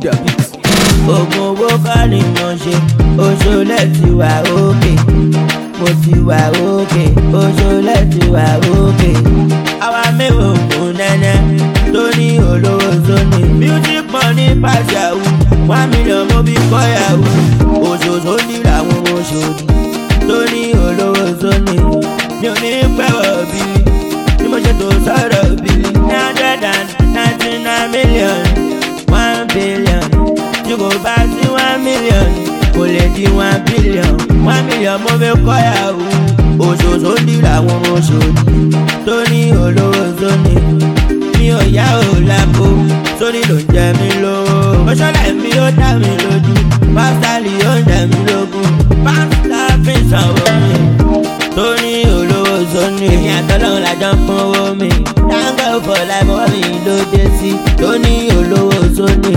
the beat. oògùn owó kọ́ ni mo ṣe oṣoolẹ̀ ti wà òkè mo ti wà òkè oṣoolẹ̀ ti wà òkè. àwa mẹ́wàá ògùn nẹ́nẹ́ tó ní olówó sóni music money pass yahoo one million mo bí kọ́ yahoo òṣòṣò ní làwọn oṣòdì tó ní olówó sóni mi ò ní pẹ́wọ̀ bíi tí mo ṣe tó sọ̀rọ̀ bíi nine hundred and ninety nine million one billion tí kò bá sí one million kò lè di one billion one million mo fi kọ́ yahoo òṣòṣò ní làwọn oṣòdì tó ní olówó sóni mi ò yá ò lápò sórí ló ń jẹ mí lówó mọ́ṣọ́lá mi ó dá mi lójú pásítálì ó ń jẹ mí lógún pásítá fi sanwó mi tó ní olówó sóni èmi àtọ́lọ́run làjọ ń fún owó mi dáńgọ́ fọ̀ láìpẹ́ wọ́n mi ló dé sí tó ní olówó sóni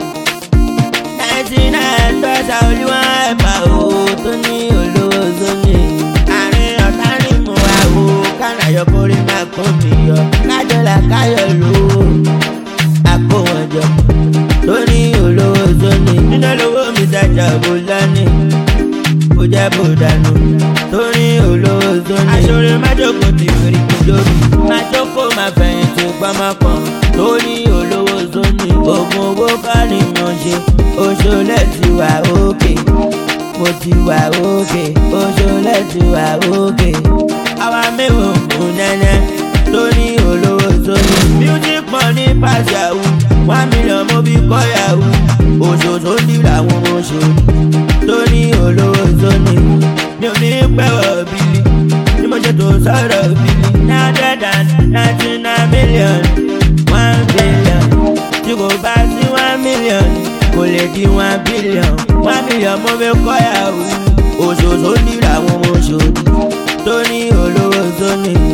ninety nine dọ́sà olúwa ẹ̀fà owó tó ní olówó sóni àárín ọ̀tá ni mo wá wo kánàyọ̀ kórè máa kó mi yọ kájọlá káyọ̀ lówó àpò wọn jọ tó ní olówó sóni nínú olówó mi dájà bó lánì kó jẹ́ bó dànù tó ní olówó sóni. aṣọ́rẹ́ májókòó ti fèrè kìjọ́bì májókòó máa fẹ̀yìntì gbọ́mọkàn tó ní olówó sóni. oògùn owó kọ́ ni mo ṣe oṣoolẹ̀ ti wà òkè mo ti wà òkè oṣoolẹ̀ ti wà òkè. àwa mẹ́wàá ògùn nẹ́nẹ́ tó ní olówó sóni. music money pass yahoo one million mo bí kọ́ yahoo òṣòṣò ní làwọn oṣòdì tó ní olówó sóni. mi ò ní pẹ́wọ̀ bílí tí mo ṣe tó sọ̀rọ̀ bílí. nine hundred and ninety nine million one billion tí kò bá sí one million kò lè di one billion one million mo fi kọ́ yahoo òṣòṣò ní làwọn oṣòdì tó ní olówó sóni.